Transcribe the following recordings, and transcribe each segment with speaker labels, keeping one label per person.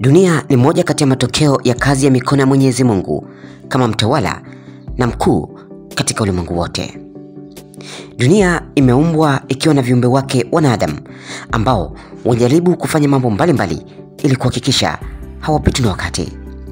Speaker 1: Dunia ni moja kati ya matokeo ya kazi ya mikono ya Mwenyezi Mungu kama mtawala na mkuu katika ulimwengu wote. Dunia imeumbwa ikiwa na viumbe wake wanadamu ambao wanajaribu kufanya mambo mbalimbali ili kuhakikisha hawapitwi na wakati.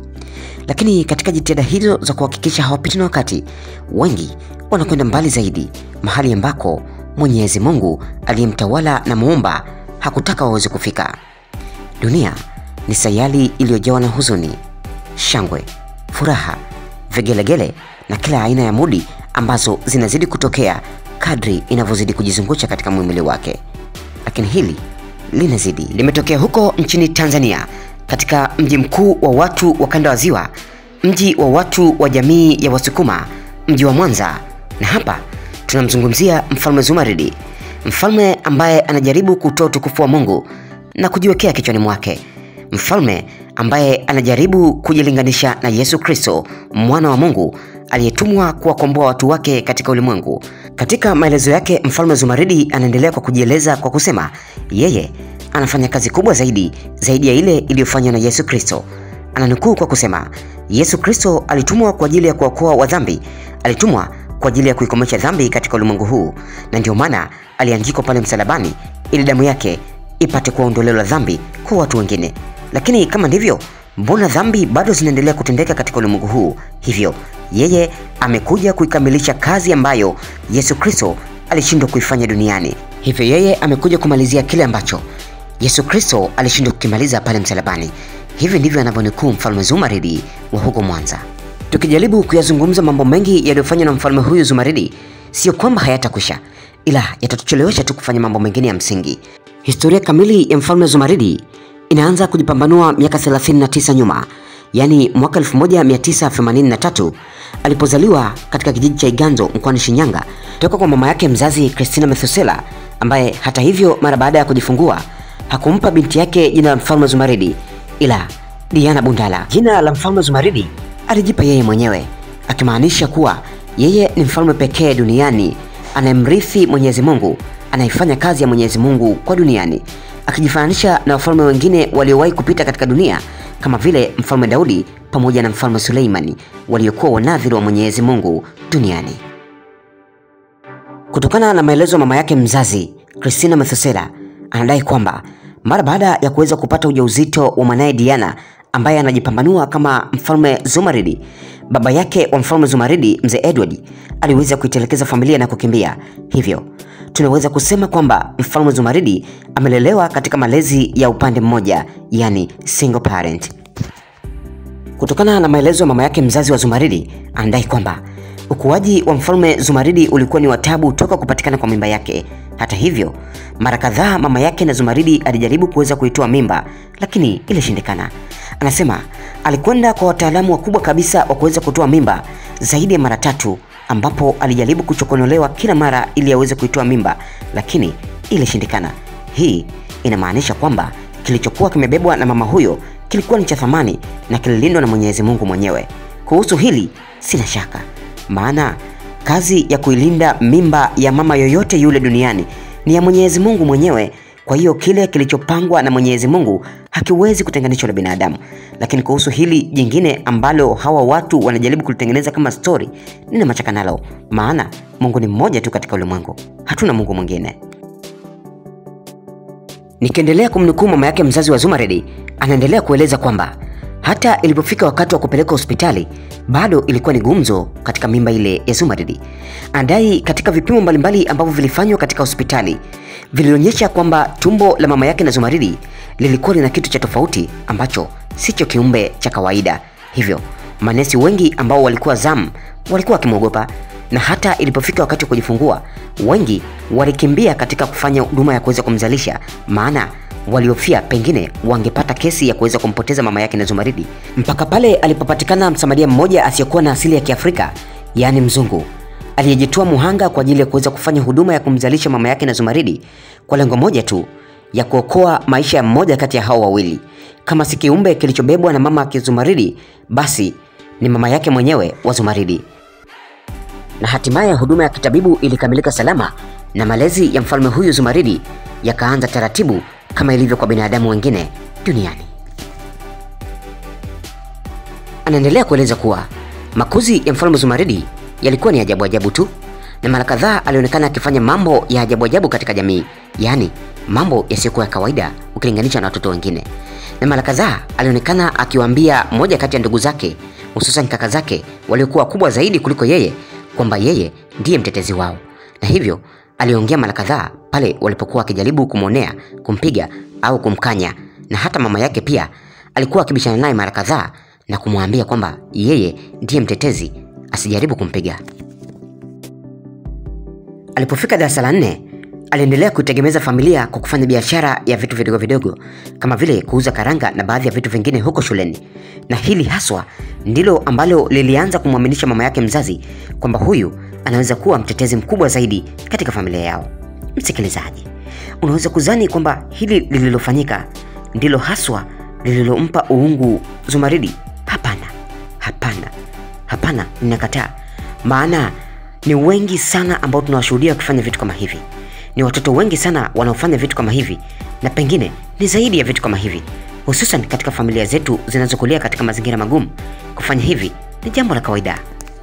Speaker 1: Lakini katika jitihada hizo za kuhakikisha hawapitwi na wakati, wengi wanakwenda mbali zaidi, mahali ambako Mwenyezi Mungu aliyemtawala na muumba hakutaka waweze kufika. Dunia ni sayali iliyojawa na huzuni, shangwe, furaha, vigelegele na kila aina ya mudi ambazo zinazidi kutokea kadri inavyozidi kujizungusha katika muhimili wake. Lakini hili linazidi limetokea huko nchini Tanzania, katika mji mkuu wa watu wa kanda wa Ziwa, mji wa watu wa jamii ya Wasukuma, mji wa Mwanza. Na hapa tunamzungumzia Mfalme Zumaridi, mfalme ambaye anajaribu kutoa utukufu wa Mungu na kujiwekea kichwani mwake, mfalme ambaye anajaribu kujilinganisha na Yesu Kristo, mwana wa Mungu aliyetumwa kuwakomboa watu wake katika ulimwengu. Katika maelezo yake, Mfalme Zumaridi anaendelea kwa kujieleza kwa kusema yeye anafanya kazi kubwa zaidi zaidi ya ile iliyofanywa na Yesu Kristo. Ananukuu kwa kusema, Yesu Kristo alitumwa kwa ajili ya kuokoa wa dhambi, alitumwa kwa ajili ya kuikomesha dhambi katika ulimwengu huu, na ndio maana aliangikwa pale msalabani ili damu yake ipate kuwa ondoleo la dhambi kwa watu wengine. Lakini kama ndivyo, mbona dhambi bado zinaendelea kutendeka katika ulimwengu huu? Hivyo yeye amekuja kuikamilisha kazi ambayo Yesu Kristo alishindwa kuifanya duniani. Hivyo yeye amekuja kumalizia kile ambacho Yesu Kristo alishindwa kukimaliza pale msalabani. Hivi ndivyo anavyonukuu Mfalme Zumaridi wa huko Mwanza. Tukijaribu kuyazungumza mambo mengi yaliyofanywa na mfalme huyu Zumaridi, sio kwamba hayatakwisha, ila yatatuchelewesha tu kufanya mambo mengine ya msingi. Historia kamili ya mfalme Zumaridi inaanza kujipambanua miaka 39 nyuma, yaani mwaka 1983 alipozaliwa katika kijiji cha Iganzo mkoani Shinyanga toka kwa mama yake mzazi Christina Methusela, ambaye hata hivyo mara baada ya kujifungua hakumpa binti yake jina la mfalme Zumaridi ila Diana Bundala. Jina la mfalme Zumaridi alijipa yeye mwenyewe, akimaanisha kuwa yeye ni mfalme pekee duniani anayemrithi Mwenyezi Mungu, anayefanya kazi ya Mwenyezi Mungu kwa duniani, akijifananisha na wafalme wengine waliowahi kupita katika dunia kama vile mfalme Daudi pamoja na mfalme Suleimani waliokuwa wanadhiri wa Mwenyezi Mungu duniani. Kutokana na maelezo ya mama yake mzazi Christina Methusela, anadai kwamba mara baada ya kuweza kupata ujauzito wa mwanaye Diana ambaye anajipambanua kama mfalme Zumaridi, baba yake wa mfalme Zumaridi, mzee Edward, aliweza kuitelekeza familia na kukimbia. Hivyo tunaweza kusema kwamba mfalme Zumaridi amelelewa katika malezi ya upande mmoja, yani single parent. Kutokana na maelezo ya mama yake mzazi wa Zumaridi, anadai kwamba ukuaji wa mfalme Zumaridi ulikuwa ni watabu toka kupatikana kwa mimba yake. Hata hivyo, mara kadhaa mama yake na Zumaridi alijaribu kuweza kuitoa mimba, lakini ilishindikana. Anasema alikwenda kwa wataalamu wakubwa kabisa wa kuweza kutoa mimba zaidi ya mara tatu, ambapo alijaribu kuchokonolewa kila mara ili aweze kuitoa mimba, lakini ilishindikana. Hii inamaanisha kwamba kilichokuwa kimebebwa na mama huyo kilikuwa ni cha thamani na kililindwa na Mwenyezi Mungu mwenyewe. Kuhusu hili sina shaka, maana kazi ya kuilinda mimba ya mama yoyote yule duniani ni ya Mwenyezi Mungu mwenyewe. Kwa hiyo kile kilichopangwa na Mwenyezi Mungu hakiwezi kutenganishwa na binadamu. Lakini kuhusu hili jingine ambalo hawa watu wanajaribu kulitengeneza kama story, nina machaka nalo, maana Mungu ni mmoja tu katika ulimwengu, hatuna Mungu mwingine. Nikiendelea kumnukuu mama yake mzazi wa Zumaridi, anaendelea kueleza kwamba hata ilipofika wakati wa kupeleka hospitali bado ilikuwa ni gumzo katika mimba ile ya Zumaridi. Anadai katika vipimo mbalimbali ambavyo vilifanywa katika hospitali vilionyesha kwamba tumbo la mama yake na Zumaridi lilikuwa lina kitu cha tofauti ambacho sicho kiumbe cha kawaida. Hivyo manesi wengi ambao walikuwa zamu walikuwa wakimwogopa, na hata ilipofika wakati wa kujifungua wengi walikimbia katika kufanya huduma ya kuweza kumzalisha, maana waliofia pengine wangepata kesi ya kuweza kumpoteza mama yake na Zumaridi, mpaka pale alipopatikana msamaria mmoja asiyekuwa na asili ya Kiafrika, yaani mzungu aliyejitoa muhanga kwa ajili ya kuweza kufanya huduma ya kumzalisha mama yake na Zumaridi kwa lengo moja tu, ya kuokoa maisha ya mmoja kati ya hao wawili. Kama si kiumbe kilichobebwa na mama yake Zumaridi, basi ni mama yake mwenyewe wa Zumaridi. Na hatimaye huduma ya kitabibu ilikamilika salama na malezi ya mfalme huyu Zumaridi yakaanza taratibu kama ilivyo kwa binadamu wengine duniani. Anaendelea kueleza kuwa makuzi ya mfalme Zumaridi yalikuwa ni ajabu ajabu tu, na mara kadhaa alionekana akifanya mambo ya ajabu ajabu katika jamii, yaani mambo yasiyokuwa ya kawaida ukilinganisha na watoto wengine. Na mara kadhaa alionekana akiwaambia moja kati ya ndugu zake, hususan kaka zake waliokuwa kubwa zaidi kuliko yeye, kwamba yeye ndiye mtetezi wao, na hivyo aliongea mara kadhaa pale walipokuwa wakijaribu kumwonea, kumpiga au kumkanya, na hata mama yake pia alikuwa akibishana naye mara kadhaa na kumwambia kwamba yeye ndiye mtetezi, asijaribu kumpiga. Alipofika darasa la nne, aliendelea kuitegemeza familia kwa kufanya biashara ya vitu vidogo vidogo kama vile kuuza karanga na baadhi ya vitu vingine huko shuleni, na hili haswa ndilo ambalo lilianza kumwaminisha mama yake mzazi kwamba huyu anaweza kuwa mtetezi mkubwa zaidi katika familia yao. Msikilizaji, unaweza kuzani kwamba hili lililofanyika ndilo haswa lililompa uungu Zumaridi? Hapana, hapana, hapana, ninakataa. Maana ni wengi sana ambao tunawashuhudia wakifanya vitu kama hivi. Ni watoto wengi sana wanaofanya vitu kama hivi, na pengine ni zaidi ya vitu kama hivi, hususan katika familia zetu zinazokulia katika mazingira magumu. Kufanya hivi ni jambo la kawaida.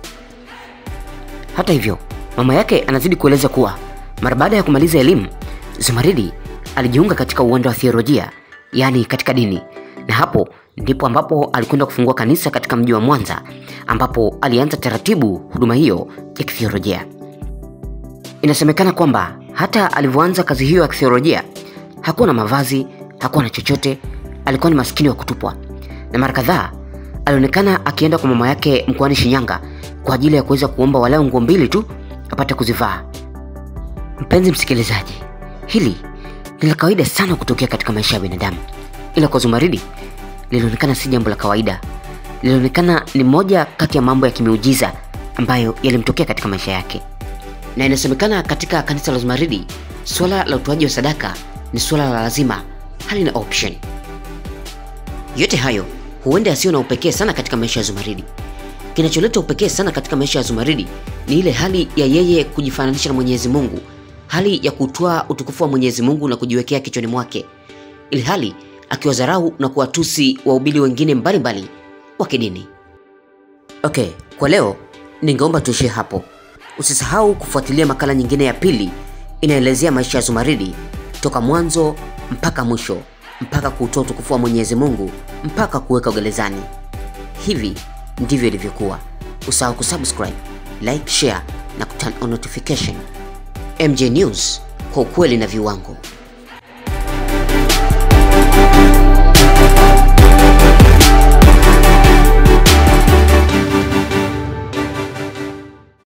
Speaker 1: Hata hivyo, mama yake anazidi kueleza kuwa mara baada ya kumaliza elimu, Zumaridi alijiunga katika uwanja wa theolojia, yaani katika dini, na hapo ndipo ambapo alikwenda kufungua kanisa katika mji wa Mwanza, ambapo alianza taratibu huduma hiyo ya kithiolojia. Inasemekana kwamba hata alivyoanza kazi hiyo ya kithiolojia hakuwa na mavazi, hakuwa na chochote, alikuwa ni maskini wa kutupwa, na mara kadhaa alionekana akienda kwa mama yake mkoani Shinyanga kwa ajili ya kuweza kuomba walau nguo mbili tu apate kuzivaa. Mpenzi msikilizaji, hili ni la kawaida sana kutokea katika maisha ya binadamu, ila kwa Zumaridi lilionekana si jambo la kawaida. Lilionekana ni moja kati ya mambo ya kimiujiza ambayo yalimtokea katika maisha yake, na inasemekana katika kanisa la Zumaridi suala la utoaji wa sadaka ni suala la lazima, halina option. Yote hayo huenda yasiyo na upekee sana katika maisha ya Zumaridi. Kinacholeta upekee sana katika maisha ya Zumaridi ni ile hali ya yeye kujifananisha na Mwenyezi Mungu, hali ya kutwaa utukufu wa Mwenyezi Mungu na kujiwekea kichwani mwake, ili hali akiwadharau na kuwatusi wahubiri wengine mbalimbali wa kidini. Okay, kwa leo ningeomba tuishie hapo. Usisahau kufuatilia makala nyingine ya pili inaelezea maisha ya Zumaridi toka mwanzo mpaka mwisho, mpaka kuutoa utukufu wa Mwenyezi Mungu, mpaka kuweka gerezani. Hivi ndivyo ilivyokuwa. Usahau kusubscribe, like, share na kuturn on notification. MJ News kwa ukweli na viwango.